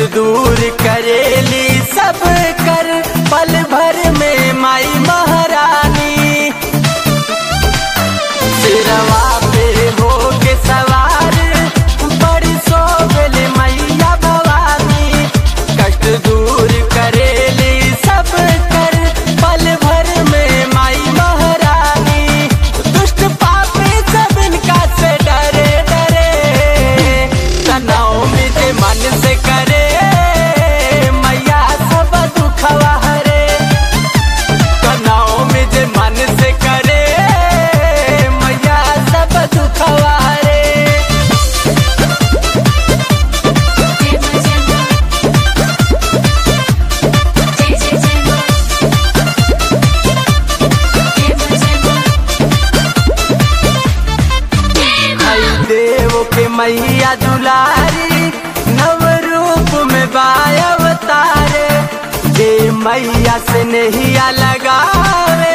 दूर करेली सब कर पल भर में माई महारानी सिरवा पे हो के सवार बड़ी सोबल मैया भवानी कष्ट दूर करेली सब कर पल भर में माई महारानी दुष्ट पापी सब इनका से डरे डरे तनाव में जे मन से करे मैया सब दुखवा हरे तनाव में जे मन से करे मैया सब दुखवा हरे जय जय जय आई देव के मैया दुलारी नव रूप में बाय अवतारे जे मैया से नहीं लगावे